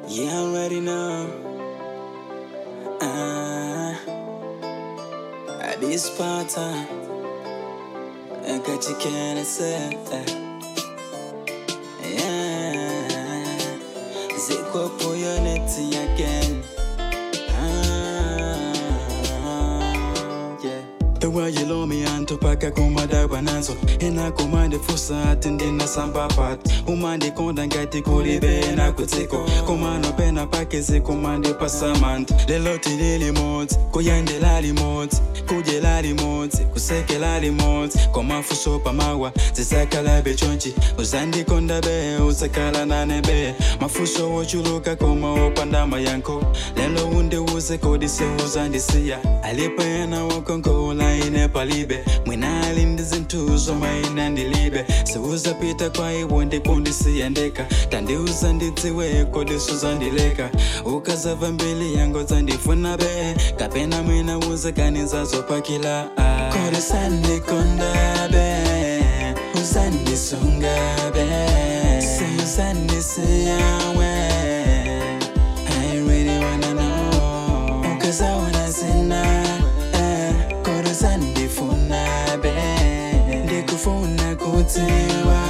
Yeah, I already know. Uh, at this part time, I got you can say. Yeah, ziko puyo neti again. Ah, yeah. The way you love me antopaka kumadagwa nazo inakumande fursa ati ndinasamba pat umandi konda ngati kulibe nakutsiko kumano pena pake zikumandi pasamant lelo tili limodzi kuyendela limodzi kudyela limodzi kusekela limodzi komafuso pamawa zisakalabe chonchi uzandikonda be uzakala nane be mafuso wochuluka koma opandama yanko lelo undiuze kodise uzandisiya alipena wakongola ine palibe mwina alindi zintuzo maina ndilibe siuzapita kwa iwo ndikundisiya ndeka tandiuza ndidziwe kodisuzandileka ukazava mbili yango zandifuna be kapena mwina uzakanizazo-pakila kodisandikonda be uzandisunga be siuzandisiyawe I really wanna know ukazaona zina eh, kodizandifuna be ndikufuna kutiwa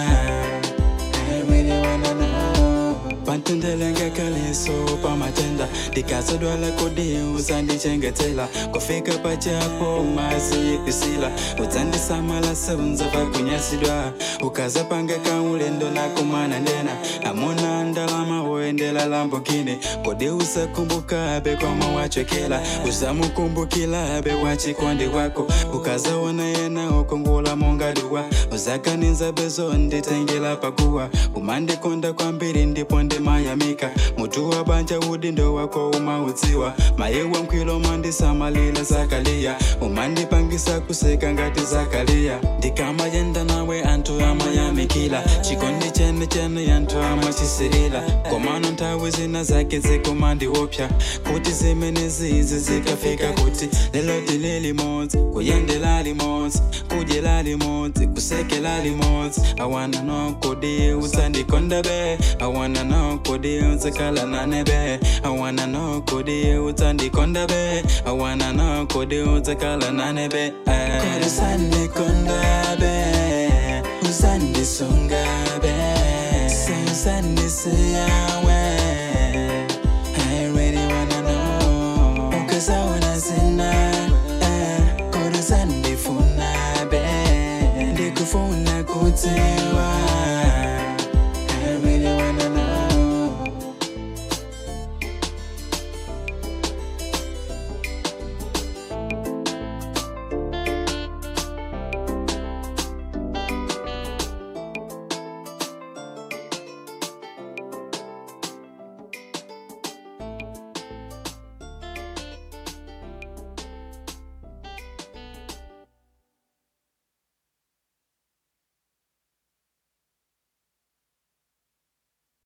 I really wanna know pantendelenge kaliso pamatenda ndikazodwala kodi uzandichengetela kufika pachapo mazi pisila udzandisamala seunzava kunyasidwa ukazapanga kaulendo nakumana ndena amuna ndalama woendela lambogini kodi usakumbukabe kwama wachokela uzamukumbukilabe wachikondi wako ukazaona yena ukongola mongaduwa uzakaninza bezo nditengela pakuwa umandikonda kwambiri ndipo ndimayamika mutu wa banja udindo wako umaudziwa maye wa mkwilo mandisamalila zakaliya umandipangisa kuseka ngati zakaliya ndikamayenda nawe anthu amayamikila chikondi chene chene anthu amachisirila komano nthawi zina zake zikumandiopsa kuti zimene zizi zikafika kuti lelo tili limodzi kuyendela limodzi kudyela limodzi kusekela limodzi awana know kodi uzandikonda be awana know kodi uzakhala nane be awana know kodi uzandikonda be awana know kodi uzakhala nane be eh. kodi uzandikonda be uzandisunga be siuzandisiya